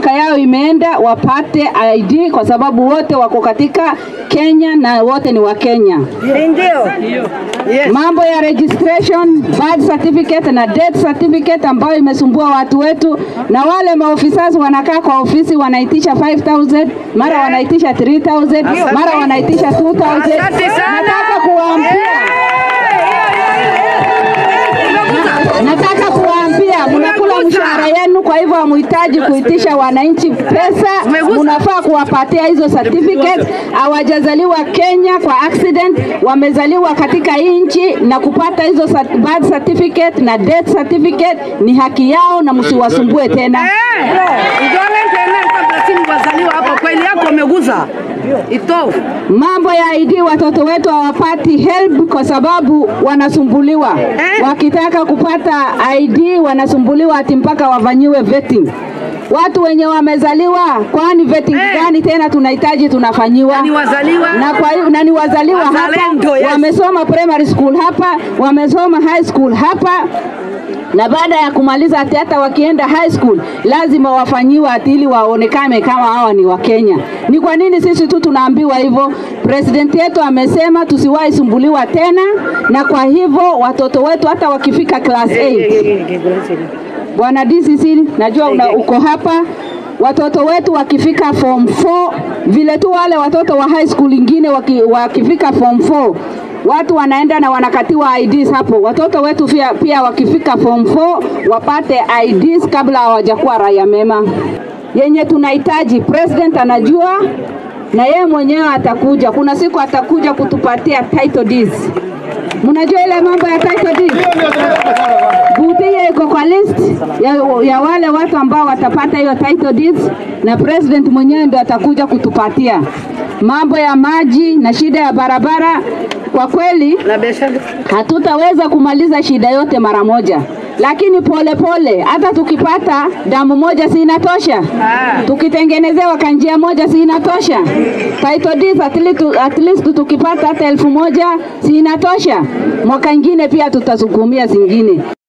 miaka yao imeenda wapate ID kwa sababu wote wako katika Kenya na wote ni wa Kenya. Mambo ya registration, birth certificate na death certificate ambayo imesumbua watu wetu, na wale maofisa wanakaa kwa ofisi wanaitisha 5000 mara wanaitisha 3000 mara wanaitisha 2000 Nataka kuwaambia nataka kuwaambia mnakula mshahara yenu, kwa hivyo hamuhitaji kuitisha wananchi pesa, mnafaa kuwapatia hizo certificate. Hawajazaliwa Kenya kwa accident, wamezaliwa katika hii nchi, na kupata hizo cert- birth certificate na death certificate ni haki yao, na msiwasumbue tena. Idole tena kabla simu wazaliwa hapo kweli yako umeguza. Ito. Mambo ya ID watoto wetu hawapati help kwa sababu wanasumbuliwa. Wakitaka kupata ID wanasumbuliwa ati mpaka wafanyiwe vetting. Watu wenye wamezaliwa, kwani vetting Eh. gani tena tunahitaji tunafanyiwa? Ni wazaliwa. na kwa hiyo na ni wazaliwa Wazalendo, hapa, yes. wamesoma primary school hapa, wamesoma high school hapa na baada ya kumaliza ati hata wakienda high school lazima wafanyiwe ati ili waonekane kama hawa ni wa Kenya. Ni kwa nini sisi tu tunaambiwa hivyo? President yetu amesema tusiwahi sumbuliwa tena, na kwa hivyo watoto wetu hata wakifika class 8 Bwana DCC, najua una, uko hapa. Watoto wetu wakifika form 4 vile tu wale watoto wa high school ingine waki, wakifika form 4 watu wanaenda na wanakatiwa IDs hapo. Watoto wetu pia, pia wakifika form 4 wapate IDs kabla hawajakuwa raia mema. Yenye tunahitaji president anajua na yeye mwenyewe atakuja. Kuna siku atakuja kutupatia title deeds. Mnajua ile mambo ya title deeds? Butia iko kwa list ya, ya wale watu ambao watapata hiyo title deeds, na president mwenyewe ndio atakuja kutupatia mambo ya maji na shida ya barabara. Kwa kweli Na biashara. hatutaweza kumaliza shida yote mara moja, lakini pole pole, hata tukipata damu moja si inatosha? Tukitengenezewa kanjia moja si inatosha? Title deeds at least, at least tukipata hata elfu moja si inatosha? Mwaka ingine pia tutasukumia zingine.